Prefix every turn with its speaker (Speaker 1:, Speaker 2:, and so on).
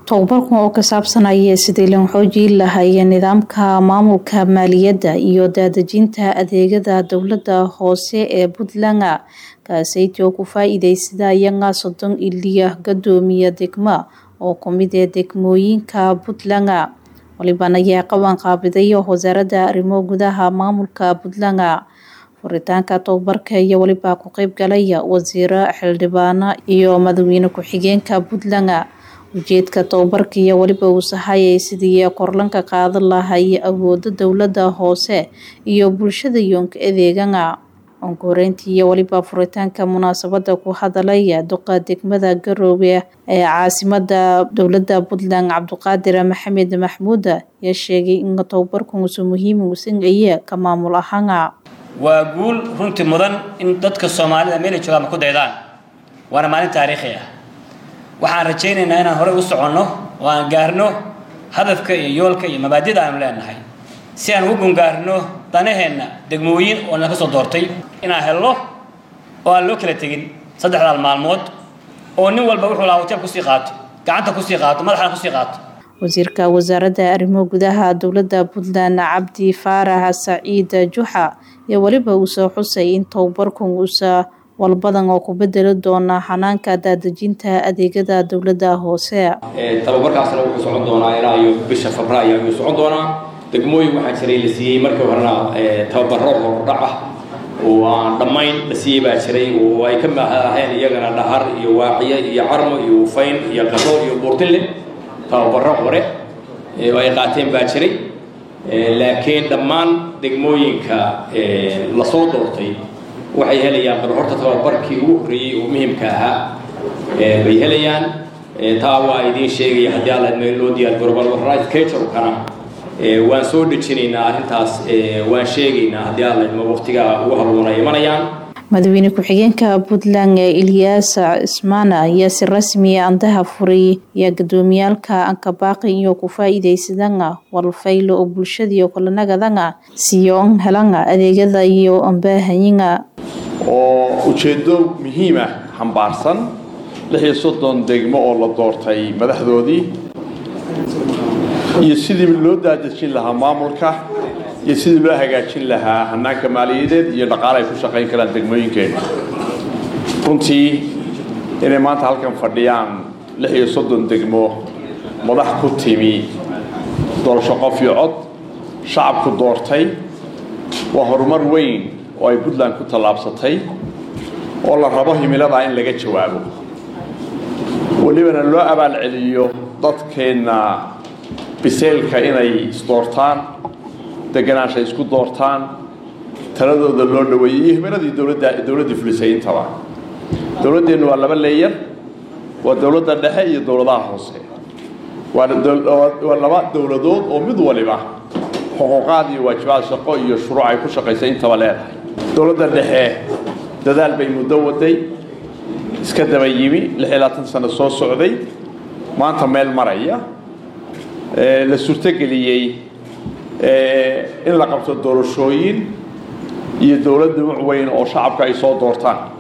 Speaker 1: tobabarkan oo ka saabsanaya sidii lan xoojin lahaye nidaamka maamulka maaliyadda iyo daadejinta adeegyada dowladda hoose ee puntland kaaseytii oo ku faa-iideysada iyaga soddon iliya gadoomiya degma oo kumid ee degmooyinka puntland walibana ayaa qaban qaabiday wasaaradda arrimo gudaha maamulka puntland furitaanka tobabarka iyo weliba ku qeyb galaya wasiiro xildhibaano iyo madaxweyne ku-xigeenka puntland ujeedka tobabarka iyo weliba uu sahayay sidii korlanka qaadan lahay awooda dowladda hoose iyo bulshada yoonka adeegana onkoreyntii iyo weliba furitaanka munaasabada ku hadalaya duqa degmada garoowe ee caasimada dowladda puntland cabdiqaadir maxamed maxmuud ayaa sheegay in tobabarkuusu muhiim usanaya ka maamul ahaana
Speaker 2: waa guul runtii mudan in dadka soomaalida meelay joogaanba ku daydaan waana maalin taariikhi ah waxaan rajaynaynaa inaan horey u soconno oo aan gaarno hadafka iyo yoolka iyo mabaadida aanu leenahay si aan ugu gungaarno danaheenna degmooyin oo na ka soo doortay inaan helno oo aan loo kala tegin saddexdaal maalmood oo nin walba wuxuu lahaa hotel kusii qaato gacanta kusii qaato madaxana kusii qaato
Speaker 1: wasiirka wasaaradda arrimo gudaha dowladda puntland cabdi faarax saciid juxa iyo weliba uu soo xusay in tobabarkan uusa walbadan oo ku bedeli doona xanaanka daadejinta adeegyada dowladda hoose
Speaker 3: tababarkaasna wuxuu socon doonaa ilaa iyo bisha febraayo ayuu socon doonaa degmooyin waxaa jiray la siiyey markii horena tababaro hordhac ah oo aan dhammayn la siiyey baa jiray oo ay ka aheen iyagana dhahar iyo waaciye iyo carmo iyo ufayn iyo qaro iyo buurtinle tababaro hore oo ay qaateen baa jiray laakiin dhammaan degmooyinka lasoo doortay waxay helayaan bal horta tababarkii ugu horreeyey oo muhimka ahaa bay helayaan taa waa idiin sheegaya haddii alla loo diyaar garobal right caturkana waan soo dhejinaynaa arrintaas waan sheegaynaa haddii alla idmo waqtiga ugu habboon ay imanayaan
Speaker 1: madaxweyne ku-xigeenka puntland ilyaas cismaana ayaa si rasmi andaha furay iyo gudoomiyaalka ankabaaqi iyo ku faa-iideysadana walfaylo oo bulshadiiyo kulanagadan siyoon helana adeegyada iyo ambaahanyiga
Speaker 4: oo ujeeddo muhiim ah xambaarsan lix iyo soddon degmo oo la doortay madaxdoodii iyo sidii loo daadejin lahaa maamulka iyo sidii loo hagaajin lahaa hanaanka maaliyadeed iyo dhaqaale ay ku shaqayn karaan degmooyinkeena runtii inay maanta halkan fadhiyaan lix iyo soddon degmo madax ku timi doorasho qof iyo cod shacabku doortay waa horumar weyn oo ay puntland ku tallaabsatay oo la rabo himiladaa in laga jawaabo welibana loo abaalceliyo dadkeenna biseylka inay isdoortaan deganaansha isku doortaan taladooda loo dhaweeyey iyo himiladii dowladda dowladdii fulisay intaba dowladdeennu waa laba leeyar waa dowladda dhexe iyo dowladaha hoose waa laba dowladood oo mid waliba xuquuqaad iyo waajibaad shaqo iyo shuruuc ay ku shaqaysay intaba leedahay dowladda dhexe dadaal bay muddo waday iska daba yimi lix iyo labaatan sano soo socday maanta meel maraya la suurtogeliyey in la qabto doorashooyin iyo dowlad dhumuc weyn oo shacabka ay soo doortaan